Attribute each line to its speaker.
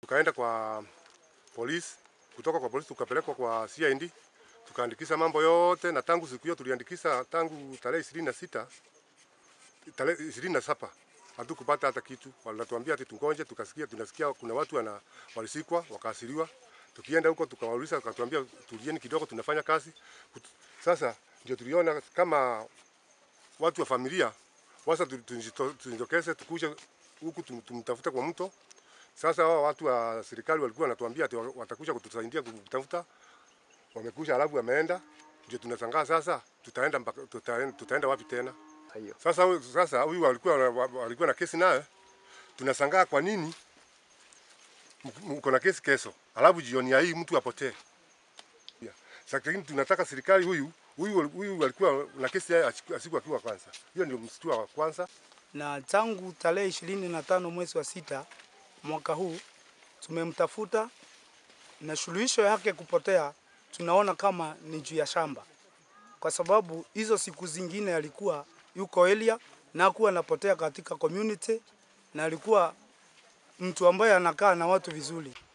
Speaker 1: Tukaenda kwa polisi, kutoka kwa polisi tukapelekwa kwa CID tukaandikisha mambo yote, na tangu siku hiyo tuliandikisha tangu tarehe ishirini na sita tarehe ishirini na saba hatukupata hata kitu. Wanatuambia ati tungoje, tukasikia tunasikia kuna watu wana walisikwa wakaasiriwa. Tukienda huko tukawauliza, wakatuambia tulieni kidogo, tunafanya kazi. Kut- Sasa ndio tuliona kama watu wa familia wasa tujitokeze tukuje huku tum- tumtafute kwa mto. Sasa hao watu wa serikali walikuwa wanatuambia ati wa- watakuja kutusaidia kutafuta, wamekuja alafu wameenda, ndio tunashangaa sasa tutaenda mpaka tutaenda, tutaenda wapi tena?
Speaker 2: hiyo.
Speaker 1: Sasa huyu- sasa huyu alikuwa na- alikuwa na kesi naye, tunashangaa kwa nini m- mko na kesi kesho, alafu jioni ya hii mtu apotee. Yeah. Sasa lakini tunataka serikali huyu huyu huyu alikuwa na kesi yake asiku akiwa kwanza. Hiyo ndio mstua wa kwanza.
Speaker 3: na tangu tarehe ishirini na tano mwezi wa sita mwaka huu tumemtafuta na suluhisho yake kupotea tunaona kama ni juu ya shamba, kwa sababu hizo siku zingine alikuwa yuko area na hakuwa anapotea katika community na alikuwa mtu ambaye anakaa na watu vizuri.